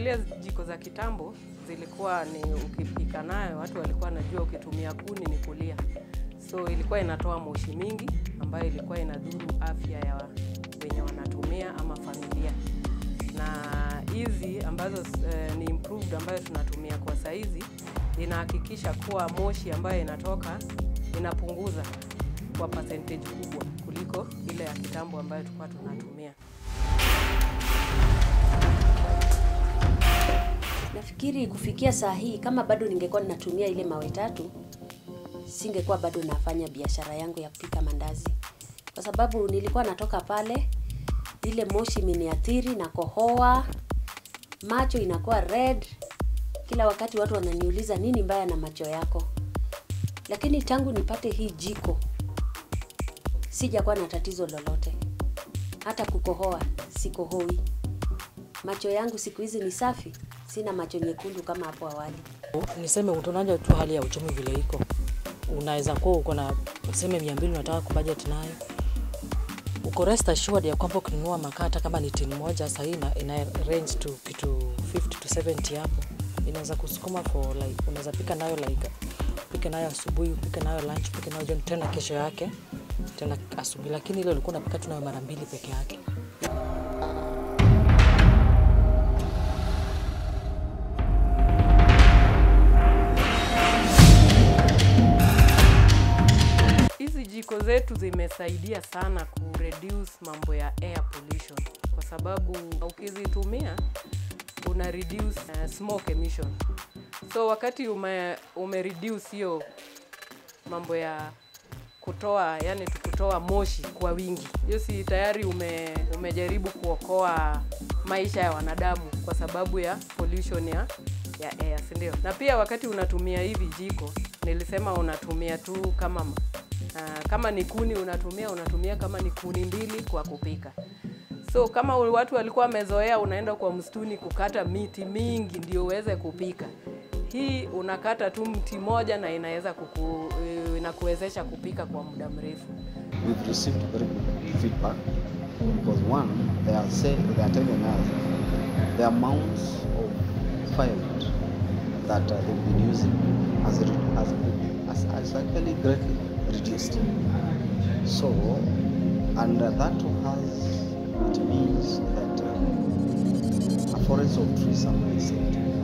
ukiangalia jiko za kitambo zilikuwa ni ukipika nayo, watu walikuwa wanajua ukitumia kuni ni kulia, so ilikuwa inatoa moshi mingi ambayo ilikuwa inadhuru afya ya wenye wanatumia ama familia. Na hizi ambazo eh, ni improved ambayo tunatumia kwa saizi inahakikisha kuwa moshi ambayo inatoka inapunguza kwa percentage kubwa kuliko ile ya kitambo ambayo tulikuwa tunatumia. Nafikiri kufikia saa hii kama bado ningekuwa ninatumia ile mawe tatu, singekuwa bado nafanya biashara yangu ya kupika mandazi, kwa sababu nilikuwa natoka pale, ile moshi imeniathiri na kohoa, macho inakuwa red. Kila wakati watu wananiuliza nini mbaya na macho yako, lakini tangu nipate hii jiko sijakuwa na tatizo lolote, hata kukohoa sikohoi. Macho yangu siku hizi ni safi, sina macho nyekundu kama hapo awali. Niseme utonaja tu hali ya uchumi vile iko, unaweza kuwa uko na useme mia mbili unataka kubudget nayo, uko rest assured ya kwamba ukinunua makaa hata kama ni tini moja sahii ina, ina range to kitu 50 to 70 hapo, inaweza kusukuma for like, unaweza pika nayo like upike nayo asubuhi, upike nayo lunch, upike nayo jioni, tena kesho yake tena asubuhi, lakini ile ulikuwa unapika tu nayo mara mbili peke yake. Hizi jiko zetu zimesaidia sana ku reduce mambo ya air pollution, kwa sababu ukizitumia una reduce uh, smoke emission. So wakati ume, ume reduce hiyo mambo ya kutoa yani tukutoa moshi kwa wingi, hiyo si tayari ume, umejaribu kuokoa maisha ya wanadamu kwa sababu ya pollution ya ya air, si ndio? Na pia wakati unatumia hivi jiko, nilisema unatumia tu kama uh, kama ni kuni unatumia unatumia kama ni kuni mbili kwa kupika. So kama watu walikuwa wamezoea unaenda kwa msituni kukata miti mingi ndio uweze kupika, hii unakata tu mti moja na inaweza kuku, inakuwezesha kupika kwa muda mrefu. We've received very good feedback because one, they are saying they are telling us the amounts of firewood that uh, they've been using has, re- has, has, has actually greatly reduced. So, and uh, that has it means that uh, a forest of trees are being saved.